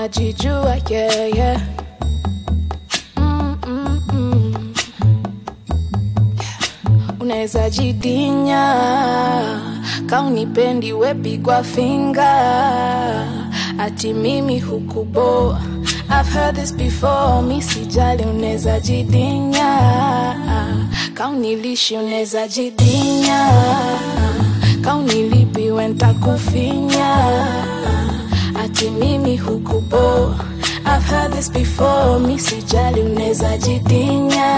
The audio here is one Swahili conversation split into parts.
unajijua yeah, yeah. Mm, mm, mm. unaweza jidinya kaunipendi wepigwa finga ati mimi hukuboa I've heard this before, mi sijali unaweza jidinya kaunilishi unaweza jidinya kaunilipi wenta kufinya ati mimi hukuboa I've heard this before, mi sijali unaweza jidinya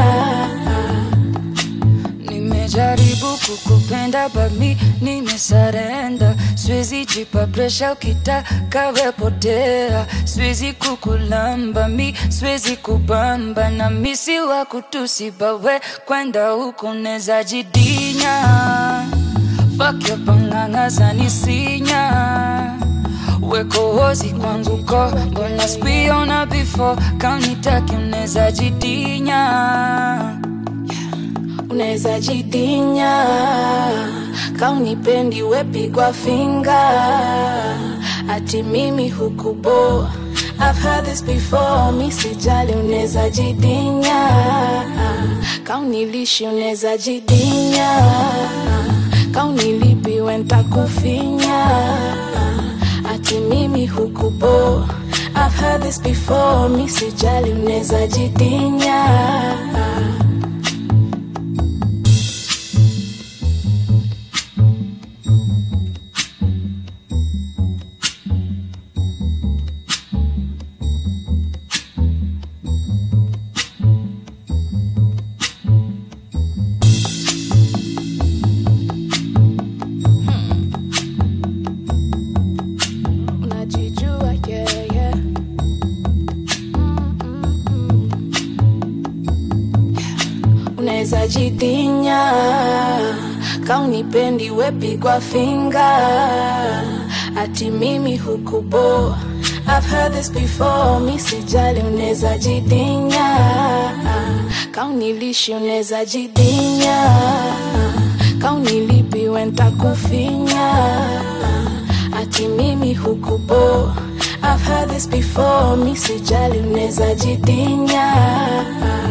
Nimejaribu kukupenda but mi nimesarenda, siwezi jipa presha, ukitaka wepotea, siwezi kukulamba mi, siwezi kubamba na mi si wa kutusi, bawe kwenda huko neza jidinya, fuck your panganga zanisinya weko hozi kwangu ko mbona spiona before kaunitaki uneza jidinya unaweza jidinya kaunipendi wepigwa finga ati mimi hukuboa I've heard this before, mi sijali unaweza jidinya kaunilishi unaweza jidinya kaunilipi wenta kufinya ati mimi hukuboa I've heard this before, mi sijali unaweza jidinya unajijua yeah, yeah. Mm, mm, mm. unaweza jidinya kaunipendi wepigwa finga ati mimi hukuboa I've heard this before, mi sijali unaweza jidinya kaunilishi unaweza jidinya kaunilipi wenta kufinya ati mimi hukuboa I've heard this before, mi sijali unaweza jidinya